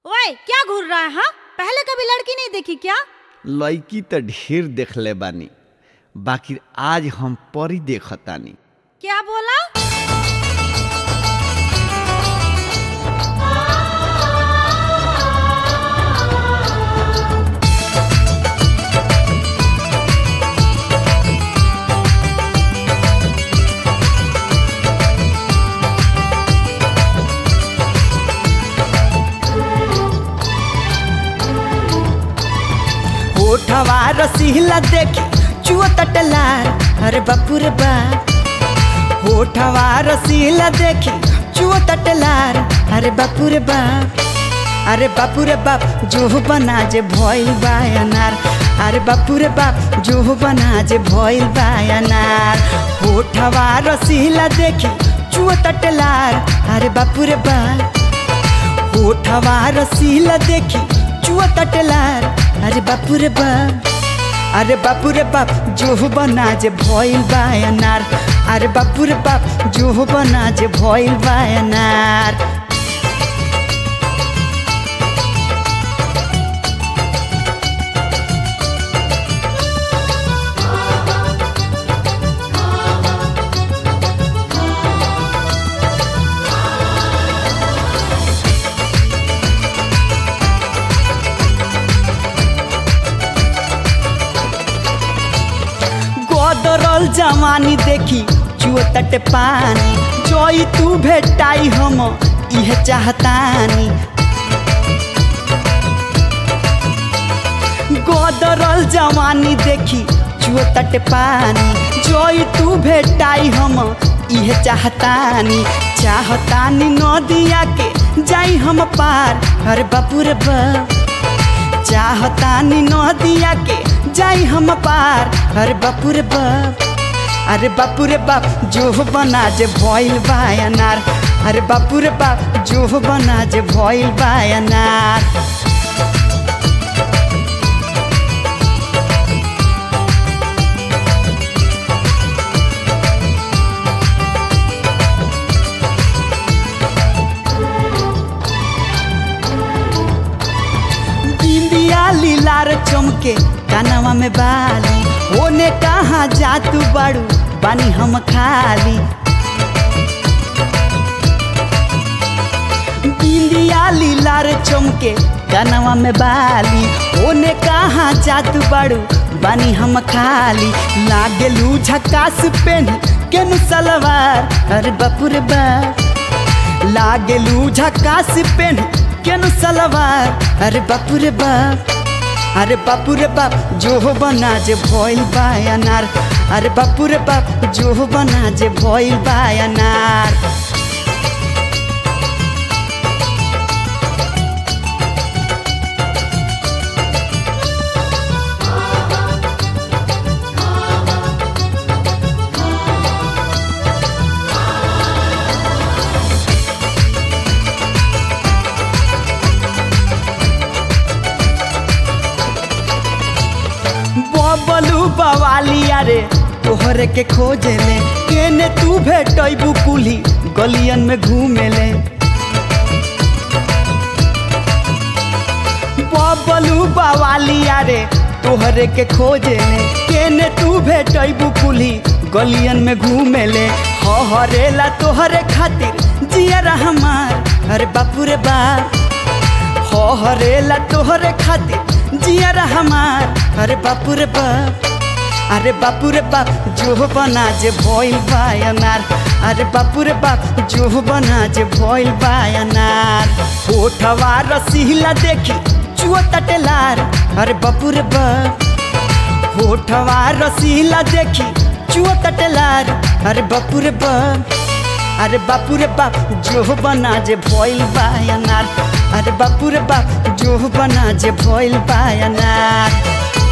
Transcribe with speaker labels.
Speaker 1: ओए क्या घूर रहा है हाँ पहले कभी लड़की नहीं देखी क्या
Speaker 2: लड़की तो ढेर देखले बानी बाकी आज हम परी देखतानी
Speaker 1: क्या बोला
Speaker 3: ओठवा रसीला देखी चुआ तटलार अरे बापू रे बाप ओठवा रसीला देखी चुआ तटलार अरे बापू रे बाप अरे बापू रे बाप जो बना जे भइल बा अनार अरे बापू रे बाप जो बना जे भइल बा अनार ओठवा रसीला देखी चुआ तटलार अरे बापू रे बाप ओठवा रसीला देखी चुआ तटलार अरे बापू रे बाप अरे बापू रे बाप जो बना जे भइल बा अनार अरे बापू रे बाप जो बना जे भइल बा अनार गोदरल जवानी देखी चुआ तट पानी जोई तू भेटाई हम इह चाहतानी गोदरल जवानी देखी चुआ तट पानी जोई तू भेटाई हम इह चाहतानी चाहतानी नदिया के जाई हम पार अरे बापू रे बाप चाहतानी नदिया के जाई हम पार अरे बापू रे बाप अरे बापू रे बाप जो बना जे भइल बा अनार अरे बापू रे बाप जो बना जे भइल बा अनार बिंदिया लीलार चमके कानवा में बाली ओने कहाँ जा तू बड़ू बानी हम खाली बिंदिया लीलार चमके कानवा में बाली ओने कहाँ जा तू बड़ू बानी हम खाली लागेलू झकास पेन केनु सलवार अरे बापू रे बाप लागेलू झकास पेन केनु सलवार अरे बापू रे बाप अरे बापू रे बाप जो बना जे भइल बा अनार अरे बापू रे बाप जो बना जे भइल बा अनार बबलू बवालिया रे तोहरे के खोजे ले केने तू भेटैबू कुली गलियन में घूमे ले बबलू बवालिया रे तोहरे के खोजे ले केने तू भेटैबू कुली गलियन में घूमे ले हरेला तोहरे खातिर जिया हमार अरे बापू रे बाप हरेला तोहरे खातिर जिया हमार अरे बापू रे बाप अरे बापू रे बाप जो बना जे भइल बा अनार अरे बापू रे बाप जो बना जे भइल बा अनार ओठवा रसीला देखी चुआ तटेलार अरे बापू रे बाप ओठवा रसीला देखी चुआ तटेलार अरे बापू रे बाप अरे बापू रे बाप जो बना जे भइल बा अनार अरे बापू रे बाप जो बना जे भइल बा अनार